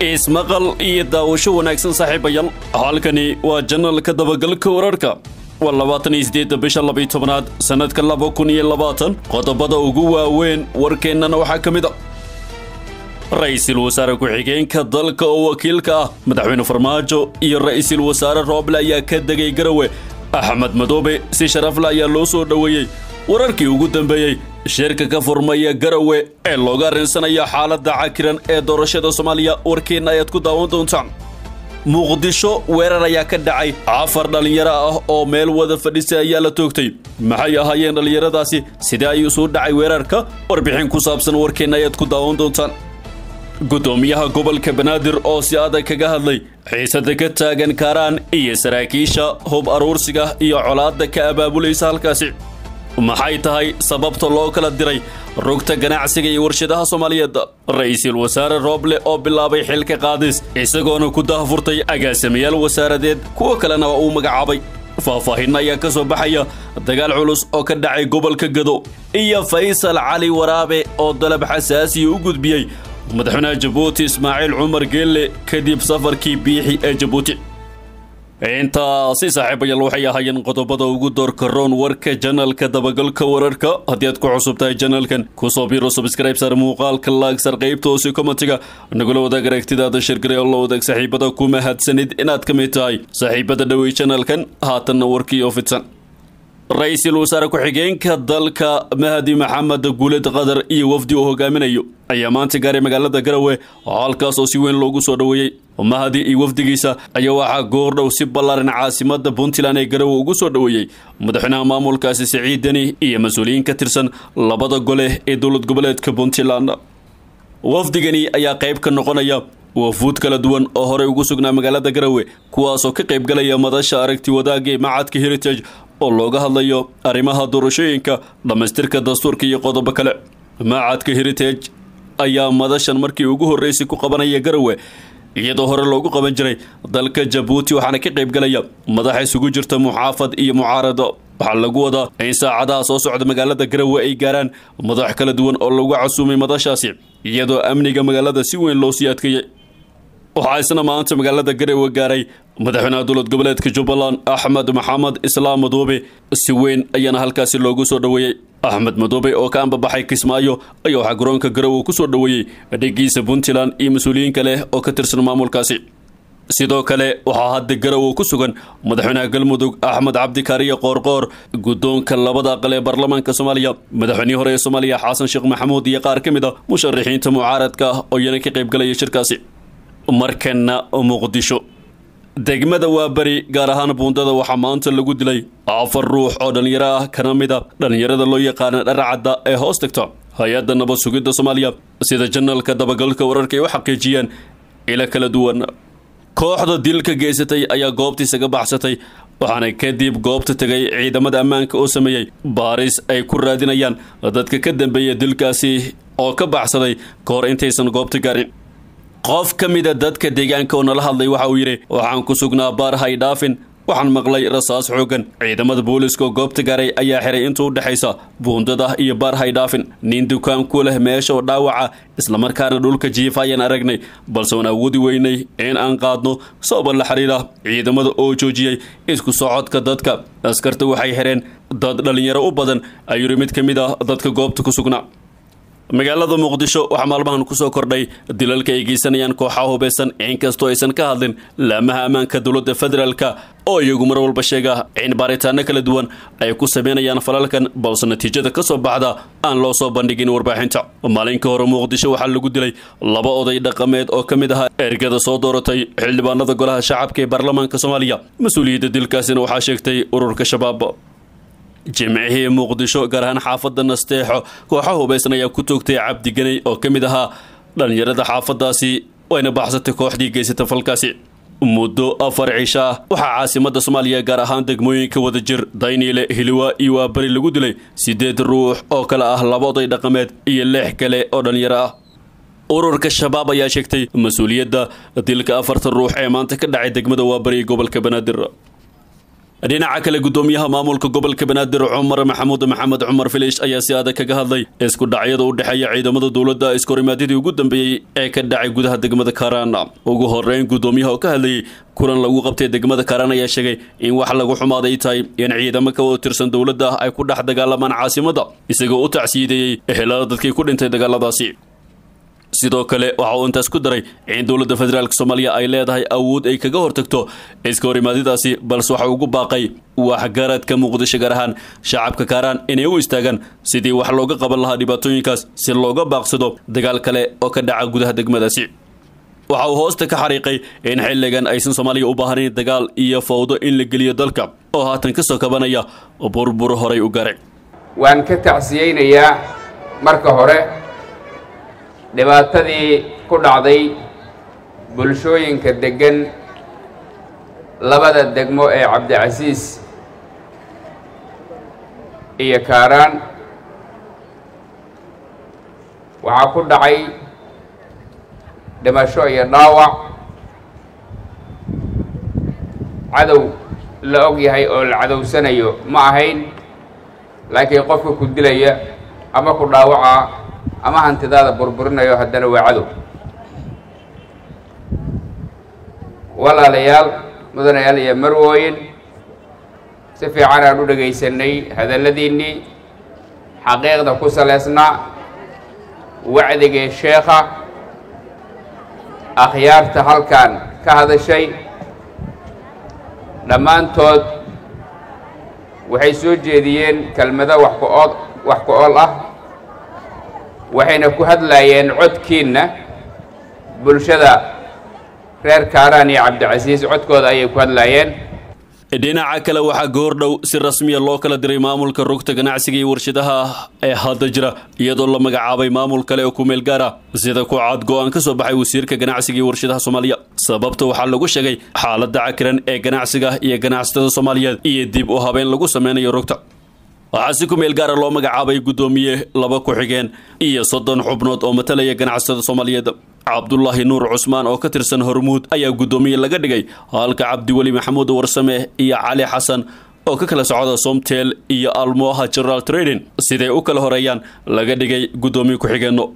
ismaqal iyo daawasho wanaagsan saaxiibayaal halkani waa janalka dabagalka wararka waa labaatan iyo sideedda bisha labaiyo tobanaad sannadka laba kun iyo labaatan qodobada ugu waaweyn warkeennana waxaa ka mid a ra-iisul wasaare ku-xigeenka dalka oo wakiilka ah madaxweyne farmaajo iyo ra-iisul wasaare rooble ayaa ka degay garawe axmed madoobe si sharafle ayaa loo soo dhoweeyey wararkii ugu dambeeyey shirka ka furmaya garawe ee looga arrinsanaya xaaladda cakiran ee doorashada soomaaliya warkeenna ayaad ku daawan doontaan muqdisho weerar ayaa ka dhacay afar dhallinyaro ah oo meel wada fadhisay ayaa la toogtay maxay ahaayeen dhallinyaradaasi sidee ayuu suu dhacay weerarka warbixin ku saabsan warkeenna ayaad ku daawan doontaan guddoomiyaha gobolka banaadir oo si adag kaga hadlay xiisada ka taagan kaaraan iyo saraakiisha hub aruursiga iyo colaadda ka abaabulaysa halkaasi maxay tahay sababta loo kala diray rugta ganacsiga iyo warshadaha soomaaliyeed ra-iisul wasaare rooble oo bilaabay xilka qaadis isagoona ku dahfurtay agaasimayaal wasaaradeed kuwo kalena waa uu magacaabay faahfaahin ayaa ka soo baxaya dagaal culus oo ka dhacay gobolka gado iyo faysal cali waraabe oo dalab xasaasiya u gudbiyey madaxweynaha jabuuti ismaaciil cumar geelle kadib safarkii biixi ee jabuuti intaasi saaxiibayaal waxay ahaayeen qodobada ugu doorka roon warka janalka dabagalka wararka haddii aad ku cusub tahay janalkan kusoo biro subscribe sar muuqaalka laagsar qaybta hoose komatiga nagula wadaag aragtidaada shirgare oo la wadaag saaxiibada ku mahadsanid inaad ka mid tahay saaxiibada dhowey janalkan haatanna warkii oo fidsan ra-iisul wasaare ku-xigeenka dalka mahdi maxamed guuled qadar iyo wafdi uu hogaaminayo ayaa maanta gaaray magaalada garawe halkaas oo si weyn loogu soo dhoweeyey mahdi iyo wafdigiisa ayaa waxaa goordhow si ballaaran caasimada puntland ee garawe ugu soo dhoweeyey madaxweynaha maamulkaasi siciid deni iyo mas-uuliyiin ka tirsan labada gole ee dowlad goboleedka puntland wafdigani ayaa qayb ka noqonaya wafuud kala duwan oo horey ugu sugnaa magaalada garawe kuwaasoo ka qaybgalaya madasha aragti wadaagga ee macadka heritage oo looga hadlayo arrimaha doorashooyinka dhammaystirka dastuurka iyo qodobo kale macadka heritage ayaa madashan markii ugu horreysay ku qabanaya garawe iyadoo hore loogu qaban jiray dalka jabuuti waxaana ka qaybgalaya madaxa isugu jirta muxaafad iyo mucaarado waxaa lagu wadaa in saacadaha soo socda magaalada garawe ay gaaraan madax kala duwan oo lagu casuumay madashaasi iyadoo amniga magaalada si weyn loo sii adkeeyey waxaa isna maanta magaalada garowe gaaray madaxweynaha dowlad goboleedka jubbaland axmed maxamed islaam madoobe si weyn ayaana halkaasi loogu soo dhoweeyey axmed madoobe oo ka ambabaxay kismaayo ayaa waxaa garoonka garowe ku soo dhoweeyey dhigiisa puntland iyo mas-uuliyiin kale oo ka tirsan maamulkaasi sidoo kale waxaa hadda garowe ku sugan madaxweynaha galmudug axmed cabdikaariyo qoorqoor guddoonka labada aqal ee baarlamaanka soomaaliya madaxweynihii hore ee soomaaliya xasan sheekh maxamuud iyo qaar ka mid a musharaxiinta mucaaradka ah oo iyana ka qaybgalaya shirkaasi markana muqdisho degmada waa beri gaar ahaan buundada waxaa maanta lagu dilay afar ruux oo dhallinyaro ah kana mid a dhallinyarada loo yaqaana dharacadda ee hoos tagta hay-adda nabad sugidda soomaaliya sida janalka dabagalka wararka ay u xaqiijiyeen ilo kala duwan kooxda dilka geysatay ayaa goobtii isaga baxsatay waxaana kadib goobta tegay ciidamada ammaanka oo sameeyey baaris ay ku raadinayaan dadka ka dambeeya dilkaasi oo ka baxsaday ka hor intaysan goobta gaarin qof ka mida dadka deegaanka oo nala hadlay waxa uu yidhi waxaan ku sugnaa baar haydhaafin waxaan maqlay rasaas xoogan ciidamada booliiska oo goobta gaaray ayaa xiray inta u dhexaysa buundada iyo baar haydhaafin nin dukaan ku leh meesha oo dhaawaca islamarkaana dhulka jiifa ayaan aragnay balse waan awoodi weynay in aan qaadno sababa la xiriira ciidamada oo joojiyey isku socodka dadka askarta waxay xireen dad dhallinyaro u badan ayuu yidhi mid ka mid ah dadka goobta ku sugnaa magaalada muqdisho waxaa maalmahan ku soo kordhay dilalka ay geysanayaan kooxaha hubeysan inkastoo aysan ka hadlin laamaha ammaanka dowladda federaalka oo iyagu mar walba sheega in baaritaano kala duwan ay ku sameynayaan falalkan balse natiijada ka soo baxda aan loo soo bandhigin warbaaxinta maalinka hore muqdisho waxaa lagu dilay laba oday dhaqameed oo ka mid ahaa ergada soo dooratay xildhibaanada golaha shacabka ee baarlamaanka soomaaliya mas-uuliyadda dilkaasina waxaa sheegtay ururka shabaab jimcihii muqdisho gaar ahaan xaafadda nasteexo kooxa hubeysan ayaa ku toogtay cabdiganay oo ka mid ahaa dhallinyarada xaafadaasi wayna baxsatay kooxdii geysata falkaasi muddo afar cisho ah waxaa caasimada soomaaliya gaar ahaan degmooyinka wadajir dayniile hiliwa iyo waabari lagu dilay siddeed ruux oo kale ah laba oday dhaqameed iyo lix kale oo dhallinyaro ah ururka shabaab ayaa sheegtay mas-uuliyadda dilka afartan ruux ee maanta ka dhacay degmada waabari gobolka banaadir dhinaca kale gudoomiyaha maamulka gobolka banaadir cumar maxamuud maxamed cumar filish ayaa si adag kaga hadlay isku dhacyada u dhexeeya ciidamada dowladda iskahorimaadidii ugu dambeeyey ee ka dhacay gudaha degmada kaaraan ugu horeyn gudoomiyaha oo ka hadlayay kulan lagu qabtay degmada kaaraan ayaa sheegay in wax lagu xumaaday tahay in ciidamo ka wada tirsan dowladda ay ku dhex dagaalamaan caasimadda isagoo u tacsiideeyey ehelada dadkii ku dhintay dagaaladaasi sidoo kale waxa uu intaas ku daray in dowladda federaalk soomaaliya ay leedahay awood ay kaga hortagto iska horimaadidaasi balse waxa ugu baaqay waxgaradka muqdisho gaar ahaan shacabka kaaraan inay u istaagaan sidii wax looga qaban lahaa dhibaatooyinkaas si looga baaqsado dagaal kale oo ka dhaca gudaha degmadaasi waxa uu hoosta ka xariiqay in xilligan aysan soomaaliya u baahnayn dagaal iyo fawdo in la geliyo dalka oo haatan ka soo kabanaya burbur horay u garay waan ka tacsiyeynayaa marka hore dhibaatadii ku dhacday bulshooyinka deggan labada degmo ee cabdicasiis iyo kaaraan waxaa ku dhacay dhimasho iyo dhaawac cadow la og yahay oo la cadowsanayo ma ahayn laakiin qofka ku dilaya ama ku dhaawaca ama hantidaada burburinayo haddana waa cadow walaalayaal mudanayaal iyo marwooyin si fiican aan u dhegaysanay hadalladiinnii xaqiiqda ku salaysnaa wacdigii sheekha akhyaarta halkan ka hadashay dhammaantood waxay soo jeediyeen kelmado wax ku-ood wax ku-ool ah waxayna ku hadlaayeen codkiinna bulshada reer kaaraan iyo cabdicasiis codkooda ayay ku hadlaayeen dhinaca kale waxaa goordhow si rasmiya loo kala diray maamulka rugta ganacsiga iyo warshadaha ee hadda jira iyadoo la magacaabay maamul kale oo ku meel gaar ah sida ku cad go-aan ka soo baxay wasiirka ganacsiga iyo warshadaha soomaaliya sababta waxaa lagu sheegay xaaladda cakiran ee ganacsiga iyo ganacsatada soomaaliyeed iyo dib u habeen lagu sameynayo rugta waxaa si ku meel gaara loo magacaabay guddoomiye laba ku-xigeen iyo soddon xubnood oo matalaya ganacsatada soomaaliyeed cabdulaahi nuur cusmaan oo ka tirsan hormuud ayaa guddoomiye laga dhigay halka cabdiweli maxamuud warsame iyo cali xasan oo ka kala socda somtel iyo almoha general trading siday u kala horeeyaan laga dhigay guddoomiye ku-xigeenno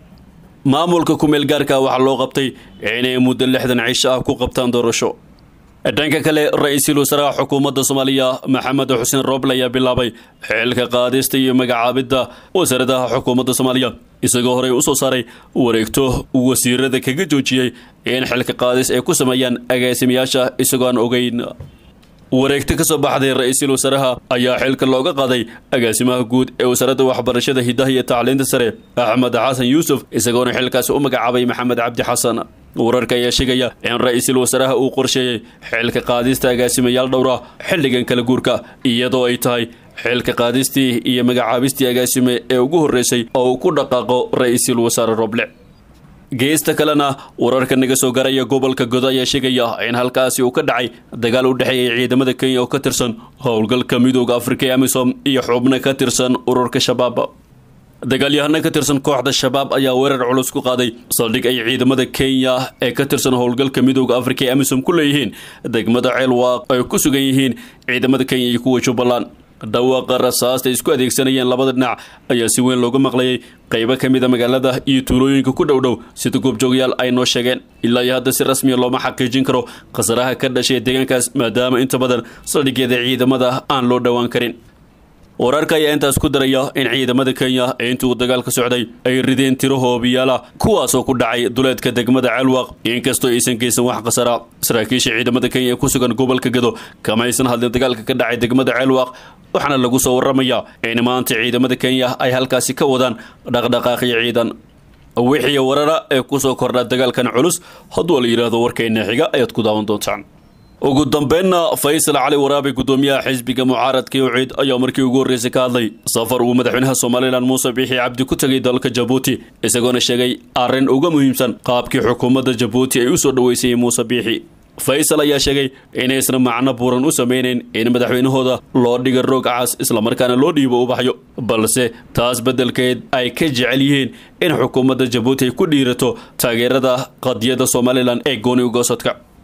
maamulka ku meel gaarka waxaa loo qabtay inay muddo lixdan cisho ah ku qabtaan doorasho dhanka kale ra-iisul wasaaraha xukuumadda soomaaliya maxamed xuseen rooble ayaa bilaabay xilka qaadista iyo magacaabidda wasaaradaha xukuumadda soomaaliya isagoo horey usoo saaray wareegto wasiirada kaga joojiyey in xilka qaadis ay ku sameeyaan agaasimayaasha isagoo aan ogeyn wareegto ka soo baxday ra-iisul wasaaraha ayaa xilka looga qaaday agaasimaha guud ee wasaaradda waxbarashada hidaha iyo tacliinta sare axmed xasan yuusuf isagoona xilkaasi u magacaabay maxamed cabdi xasan wararka ayaa sheegaya in ra-iisul wasaaraha uu qorsheeyey xilka qaadista agaasimayaal dhowra xilligan kala guurka iyadoo ay tahay xilka qaadistii iyo magacaabistii agaasime ee ugu horreysay oo uu ku dhaqaaqo ra-iisul wasaare roble geesta kalena wararka naga soo garaya gobolka godo ayaa sheegaya in halkaasi uu ka dhacay dagaal u dhexeeyay ciidamada kenya oo ka tirsan howlgalka midooda afrika ee amisom iyo xubno ka tirsan ururka shabaab dagaalyahano ka tirsan kooxda shabaab ayaa weerar culus ku qaaday saldhig ay ciidamada kenya ee ka tirsan howlgalka midooda afrika ee amisom ku leeyihiin degmada ceelwaaq ay ku sugan yihiin ciidamada kenya iyo kuwa jubbaland dhawaaqa rasaasta isku adeegsanayeen labada dhinac ayaa si weyn looga maqlayay qaybo ka mida magaalada iyo tuulooyinka ku dhow dhow sida goobjoogayaal ay noo sheegeen ilaa iyo hadda si rasmiya looma xaqiijin karo khasaraha ka dhashay deegaankaas maadaama inta badan saldhigyada ciidamada aan loo dhowaan karin wararka ayaa intaas ku daraya in ciidamada kenya intii uu dagaalka socday ay rideen tiro hoobiyaala kuwaasoo ku dhacay duleedka degmada celwaq inkastoo aysan geysan wax khasara saraakiisha ciidamada kenya ee ku sugan gobolka gado kama aysan hadlin dagaalka ka dhacay degmada celwaq waxaana lagu soo waramayaa in maanta ciidamada kenya ay halkaasi ka wadaan dhaqdhaqaaqyo ciidan wixii warara ee kusoo kordha dagaalkan culus hadduu la yidhaahdo warkeenna xiga ayaad ku daawan doontaan ugu dambeynna faysal cali waraabe guddoomiyaha xisbiga mucaaradka uciid ayaa markii ugu horreysay ka hadlay safar uu madaxweynaha somalilan muuse biixi cabdi ku tegay dalka jabuuti isagoona sheegay arrin uga muhiimsan qaabkii xukuumadda jabuuti ay u soo dhoweysay muuse biixi faysal ayaa sheegay inaysna macno buuran u sameynayn in madaxweynahooda loo dhiga roog cas islamarkaana loo dhiibo u baxyo balse taas beddelkeed ay ka jecel yihiin in xukuumadda jabuuti ay ku dhiirato taageerada qadiyadda somalilan ee gooni ugoosadka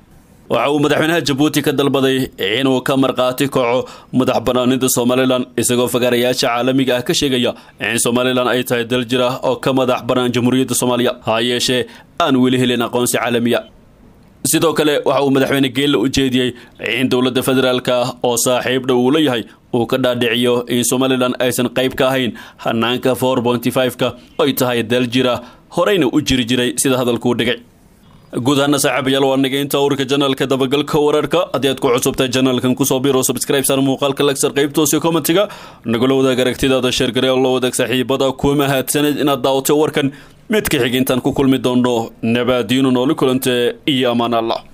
waxa uu madaxweynaha jabuuti ka dalbaday inuu ka markhaati kaco madax banaanida somalilan isagoo fagaarayaasha caalamiga ah ka sheegaya in somalilan ay tahay dal jir ah oo ka madax bannaan jamhuuriyadda soomaaliya ha yeeshee aan weli helin aqoonsi caalamiya sidoo kale waxa uu madaxweyne geella u jeediyey in dowladda federaalka ah oo saaxiib dhow uu la yahay uu ka dhaadhiciyo in somalilan aysan qayb ka ahayn hanaanka for bonty five-ka ay tahay dal jira horeyna u jiri jiray sida hadalkuu dhigay guud ahaana saaxiibayaal waa naga inta urka janaalka dabagalka wararka haddii aad ku cusubtahay janaalkan kusoo biro subscribe sar muuqaalka lagsar qaybtoose commentiga nagula wadaag aragtidaada sheergare oo la wadaag saaxiibada kuwa mahadsaned inaad daawatay warkan mid ka xig intaan ku kulmi doono nabaadiino nooli kulante iyo amaan allah